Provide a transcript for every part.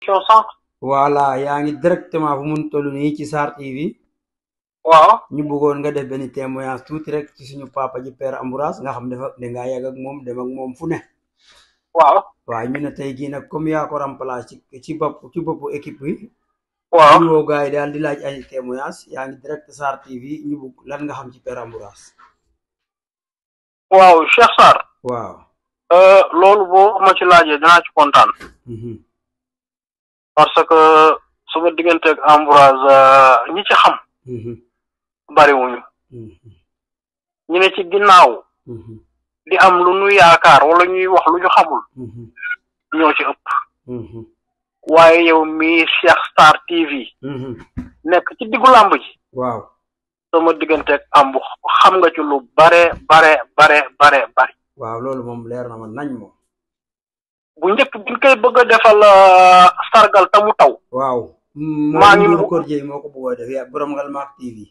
émission sànq. voilà yaa ngi directement fu mun toll nii ci Sarr TV waaw. ñu bëggoon nga def benn témoignage tuuti rek ci suñu papa ji père Ambroise nga xam dafa dangaa yàgg ak moom dem ak moom fu ne waaw. waaw ñu ne tey jii nag comme yaa ko remplacé ci ci bopp ci boppu équipe bi waaw. ñu woo gars yi daal di laaj ay témoignage yaa ngi direct Sarr TV ñu bëgg lan nga xam ci père Ambroise waaw Cheikh Sarr. waaw Euh, loolu boo ma ci laajee dinaa ci kontaan. mhm parce que suma diggante ak Ambroise euh, ñi ci xam mhm bariwuñu mhm ñu ne ci ginnaaw mhm di am lu nu yaakaar wala ñuy wax lu ñu xamul mhm ñoo ci ëpp mhm waaye yow mii Cheikh Sarr TV mhm nekk ci diggu làmb ji waaw sama diggante ak ambu xam nga ci lu bare bare bare bare bare waaw loolu moom leer na ma nañ moom bu njëkk biñ koy bëgg a defal euh, sargal ta mu taw waaw Maa ngi Ndour mu- Kordier moo ko bëggoo def yaa borom ngal maak TV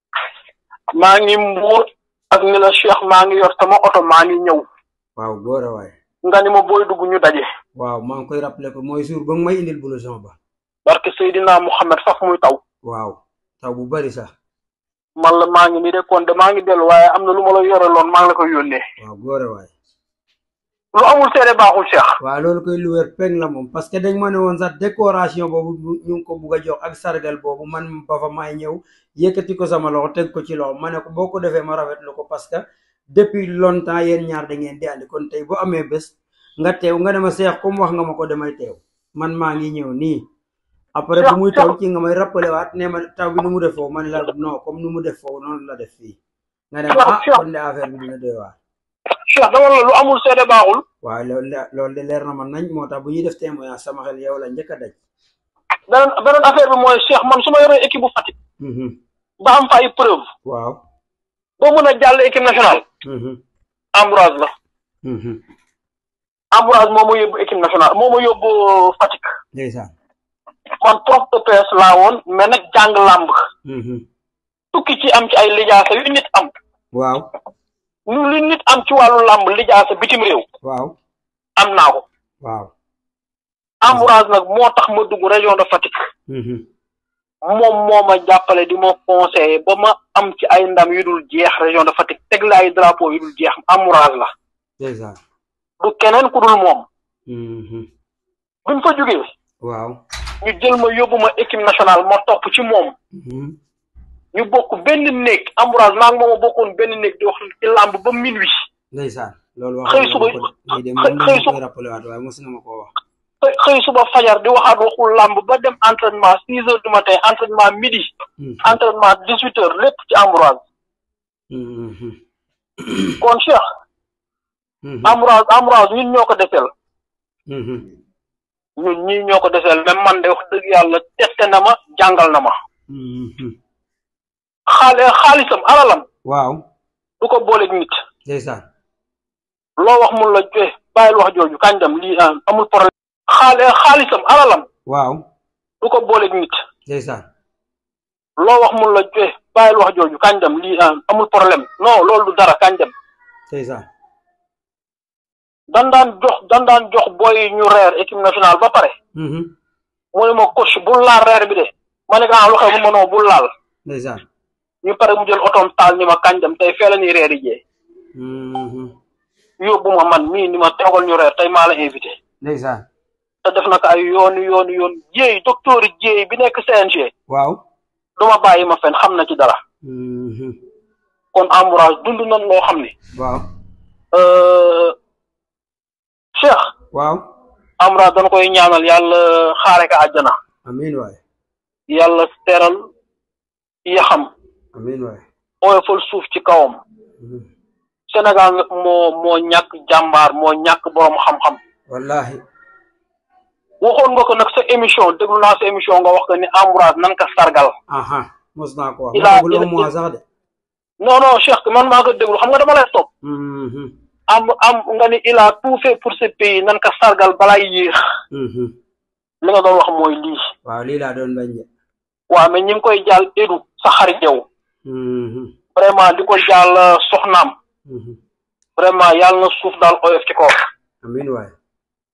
maa ngi mbuur ak ni la Cheikh maa ngi yor sama oto maa ngi ñëw waaw góor a waay nga ni ma booy dugg ñu daje waaw maa ngi koy rappelé ko mooy jour ba nga may indil blouson ba barke Seydina Mouhamed faf muy taw waaw taw bu bari sax man la maa ngi nii de kon de maa ngi dellu waaye am na lu ma la yoreloon maa ngi la koy yónnee waaw góor a waay lu amul seede baaxul Cheikh waaw loolu koy lu wér peng la moom parce que dañ ma ne woon sax décoration boobu bu- ñu ngi ko bugg a jox ak sargal boobu man ba fa may ñëw yëkkati ko sama loxo teg ko ci loxo ma ne ko boo ko defee ma rafetlu ko parce que depuis longtemps yéen ñaar da ngeen di àndi kon tey bu amee bés nga teew nga ne ma seex comme wax nga ma ko damay teew man maa ngi ñëw nii après bu muy taw ci nga may rappelé waat ne ma taw bi nu mu def foofu ma ne la non comme nu mu def foofu noonu la def fii nga ne ma ah kon de affaire bi dina doy waar Cheikh dama la lu amul seede baaxul waaye loolu de loolu de leer na ma nañ moo tax bu ñuy def témoignage sama xel yow la njëkk a daj beneen beneen affaire bi mooy Cheikh man su ma yoree équipe bu Fatick Mhm. ba am fa ay preuve waaw ba mën a jàll équipe nationale Mhm. Ambroise la Mhm. Ambroise moo ma yóbbu équipe nationale moo ma yóbbu Fatick ndeysaan man prof EPS laa woon mais nag jàng làmb Mhm. tukki ci am ci ay lijaasa yu nit am waaw ñu li nit am ci wàllu làmb lijaasa bitim réew waaw am naa ko waaw Ambroise nag moo tax ma dugg région de Fatick Mhm. moom moo ma jàppale di ma conseiller ba ma am ci ay ndam yu dul jeex région de Fatick teg la ay drapeau yu dul jeex Ambroise la ndeysaan du keneen ku dul moom Mhm. buñ fa jógee waaw ñu jël ma yóbbu ma équipe nationale ma topp ci moom Mhm. ñu bokk benn néeg Ambroise maa ngi moom a bokkoon benn néeg di wax ci làmb ba minuit ndeysaan loolu wax Xëy nga suba- ma ko de lii de xëy- moom xëy la su- koy rappelé waat waaye mos nga ma koo wax xëy xëy suba fajar di waxaat waxul làmb ba dem entraînement six heures du matin entraînement midi Mhm. entraînement dix huit heures lépp ci Ambroise Mhm. kon Cheikh Mhm. Ambroise Ambroise ñun ñoo ko deseel Mhm. ñun ñii ñoo ko deseel même man de wax dëgg yàlla testé na ma jàngal na ma Mhm. xaale xaalisam alalam waaw du ko booleeg nit ndeysaan loo wax mun la joxe bàyyil wax jooju kañ dem lii ah, amul problème xaale xaalisam alalam waaw du ko booleeg nit ndeysaan loo wax mun la joxe bàyyil wax jooju kañ dem lii ah, amul problème non loolu du dara kañ dem ndeysaan dan daan jox dan daan jox booy ñu reer équipe nationale ba pare Mhm. mu ne ma coach bul laal reer bi de ma ne ko ah lu xew mu ma noo bul laal ndeysaan ñu pare mu jël otoom taal ni ma kañ dem tey fee la ñuy reer yi jee Mhm. yóbbu ma man mii ni ma toogal ñu reer tey maa la invité ndeysaan te def na ko ay yoonu yoonu yoon jéey docteur jéey bi nekk CNG waaw du ma bàyyi ma fen xam na ci dara Mhm. kon Ambroise dund nañ loo xam ne waaw euh, Cheikh waaw Ambroise dañ koy ñaanal yàlla xaare ko àjjana amiin waay yàlla teral yaxam amiin waay oyofal suuf ci kawam Mhm. Sénégal nag moo moo ñàkk jàmbaar moo ñàkk borom xam-xam wallahi waxoon nga ko nag sa émission déglu naa sa émission nga wax ko ni Ambroise nan ko sargal aha mos naa ko wax Il a- bu il- un mois sax de non non Cheikh man maa ko déglu xam nga dama lay topp Mhm. am am nga ni il a tout fait pour ce pays nan ko sargal balaay yéex Mhm. li nga doon wax mooy lii waaw lii laa doon bañ de waaw mais ñi ngi koy jàll édu sa xarit yow Mhm. vraiment di ko jàll euh, soxnaam Mhm. vraiment yàlla na suuf daal oyof ci kaw amiin waay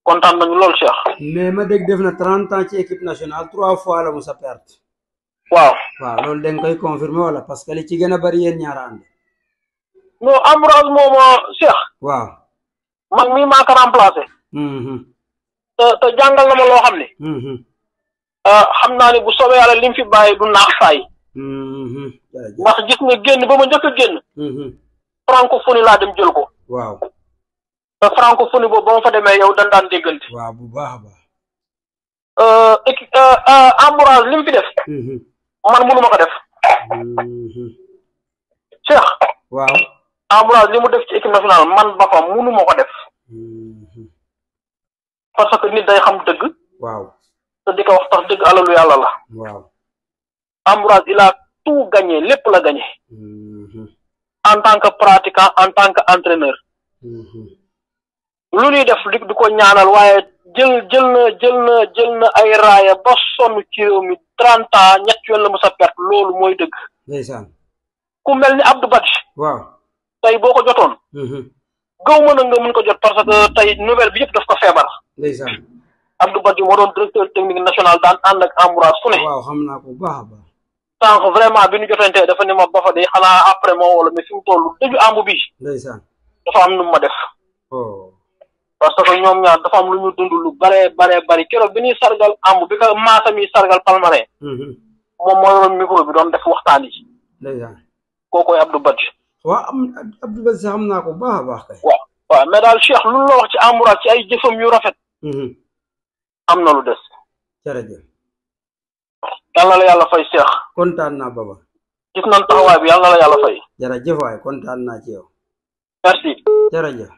kontaan nañu lool Cheikh mais ma dégg def na trente ans ci équipe nationale trois fois la mu sa perte waaw waaw loolu da nga koy confirmer wala parce que li ci gën a bari yéen ñaara ànd non Ambroise mooma Cheikh waaw man mii maa ko remplacé mhm te te jàngal na ma loo xam ne mhm xam naa ne bu soobee yàlla li mu fi bàyyi du naax saay mhm jërëjëf ndax gis nga génn ba ma njëkk a génn mhm francophonie laa dem jël ko waaw te francophonie boobu ba ma fa demee yow dañ daan déggante waaw bu baax a baax équipe Ambroise li mu fi def mhm man mënu ma ko def mhm Cheikh waaw Ambroise li mu def ci équipe nationale man ba fa mënu ma ko def mhm parce que nit day xam dëgg waaw te di ko wax tax dëgg alalu yàlla la waaw Ambroise il a tout gagné lépp la gagné mhm en tant que pratiquant en tant que entraîneur mhm lu ñuy def di di ko ñaanal waaye jël jël na jël na jël na ay raaya ba sonn ci réew mi trente ans ñett yoon la mu sa perte loolu mooy dëgg ndeysaan ku mel ni Abdou Badji waaw tey boo ko jotoon mhm gaw mën a nga mën ko jot parce que tey nouvelle bi yëpp daf ko feebar ndeysaan Abdou Badji moo doon directeur technique national daan ànd ak Ambroise fu ne waaw xam naa ko bu baax a baax sànq vraiment bi ñu jotantee dafa ne ma ba fa de xanaa après moo wala mais fi mu toll dëju àmb bi ndeysaan dafa am nu mu ma def oh parce que ñoom ñaar dafa am lu ñu dund lu bare bare bari keroog bi ñuy sargal àmb bi ko maasam yi sargal palmarin mhm moom moo yoroon micro bi doon def waxtaan yi ndeysaan kookoy Abdou Badji waaw am Abdou Badji sax xam naa ko bu baax a baax kay waaw waaw mais daal Cheikh lu la wax ci Ambroise ci ay jëfam yu rafet mhm am na lu des jërëjëf yal na la yàlla fay Cheikh kontaan naa baba gis nañ taxawaay bi yal na la yàlla fay jërëjëf waay kontaan naa ci yow merci jërëjëf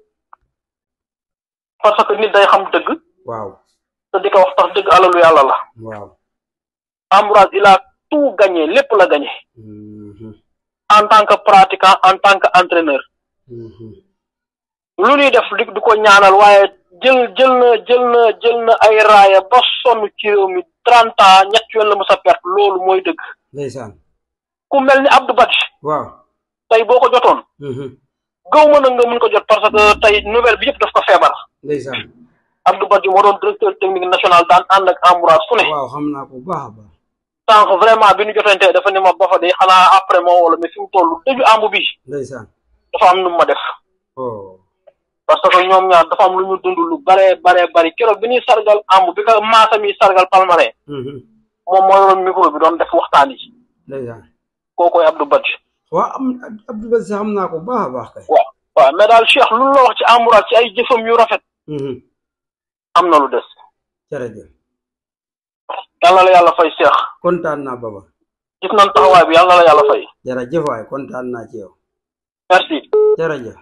parce que nit day xam dëgg waaw te di ko wax tax dëgg alalu yàlla la waaw Ambroise il a tout gagné lépp la gagné mhm en tant que pratiquant en tant que entraîneur mhm lu ñuy def di di ko ñaanal waaye jël jël na jël na jël na ay raaya ba sonn ci réew mi trente ans ñett yoon la mu sa perte loolu mooy dëgg ndeysaan ku mel ni Abdou Badji waaw tey boo ko jotoon mhm gaw mën a nga mën ko jot parce que tey nouvelle bi yëpp daf ko feebar ndeysaan Abdou Badji moo doon directeur technique national daan ànd ak Ambroise fu ne waaw xam naa ko bu baax a baax sànq vraiment bi ñu jotantee dafa ne ma ba fa de xanaa après moo wala mais fi mu toll dëju àmb bi ndeysaan dafa am nu mu ma def oh parce que ñoom ñaar dafa am lu ñu dund lu bare bare bari keroog bi ñuy sargal àmb bi ko maasam yi sargal palmarin mhm moom moo yoroon micro bi doon def waxtaan yi ndeysaan kookoy Abdou Badji waaw am Abdou Badji sax xam naa ko bu baax a baax kay waaw waaw mais daal Cheikh lu la wax ci Ambroise ci ay jëfam yu rafet mhm am na lu des jërëjëf yal na la yàlla fay Cheikh kontaan naa baba gis nañ taxawaay bi yal na la yàlla fay jërëjëf waay kontaan naa ci yow merci jërëjëf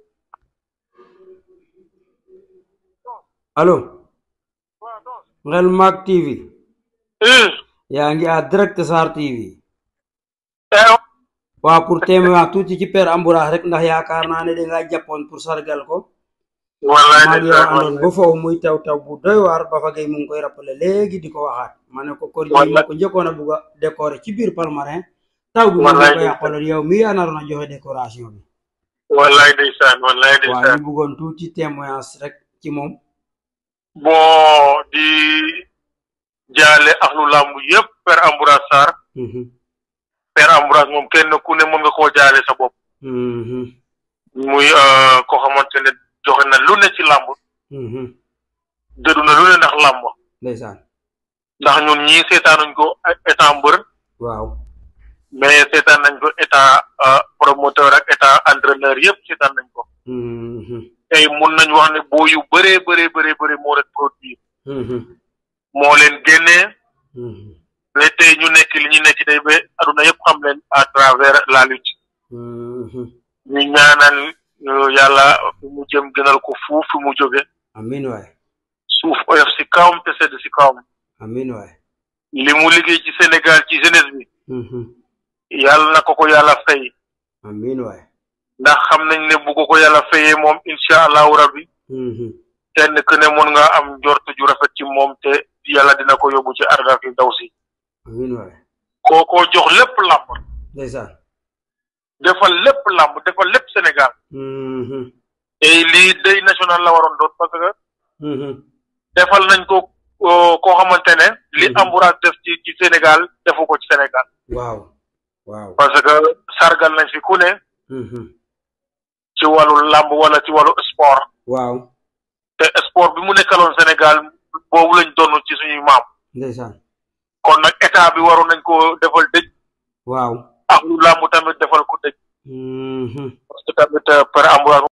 allo ngel maak TV yaa ngi à direct Sarr TV waaw pour témoigner tuuti ci Père Ambroise rek ndax yaakaar naa ne dangaa jàppoon pour sargal ko maa ngi yow àndoon ba foofu muy taw taw bu doy waar ba fa gay mu ngi koy rappelé léegi di ko waxaat ma ne ko kor yi ma ko njëkkoon a bugg a décorer ci biir Palmarin taw bi mu ngi ko yàqaloon yow mi yaa naroon a joxe décoration bi wallaay ndeysaan wallaay waaw ndeysaan ñu bëggoon tuuti témoignage rek ci moom bon di jaale axlu làmb yëpp Père Ambroise Sarr Mhm, Père Ambroise moom kenn ku ne mën nga koo jaale sa bopp mhm, muy euh, koo xamante ne joxe na lu ne ci làmb mhm. dëddu na lu ne ndax làmb ndeysaan ndax ñun ñii seetaanuñ ko état mbër waaw mais seetaan nañ ko état euh, promoteur ak état entraîneur yëpp seetaan nañ ko Mhm, tey mun nañ wax ne boo yu bëree bëree bëree bëri moo leen produire mhm, moo leen génnee mhm, mais tey ñu nekk li ñu nekk tey ba aduna yëpp xam leen à travers la lutte mhm. ñu ñaanal euh, yàlla fi mu jëm gënal ko fuuf fi mu jóge amin waay suuf oyof si kawam te sedd si kawam amin waay li mu liggéey ci Sénégal ci jeunesse bi Mhm, yàlla na ko ko yàlla fay amin waay ndax xam nañ ne bu ko ko yàlla fayee moom incha allahu rabbi Mhm, kenn ku ne mën nga am njort ju rafet ci moom te yàlla dina ko yóbbu ci arda fi daw si amin waay kookoo jox lépp làmb ndeysaan defal lépp làmb defal lépp Sénégal Mhm, et lii day national la waroon doon parce que defal nañ ko koo xamante ne li Ambroise def ci ci Sénégal defu ko ci Sénégal waaw waaw parce que sargal nañ fi ku ne ci wàllu làmb wala ci wàllu sport waaw te sport bi mu nekkaloon Sénégal boobu lañ doon ci suñuy maam ndeysaan kon nag état bi waroon nañ ko defal dëj waaw ak lu làmb tamit defal ko dëj parce que tamit Père Ambroise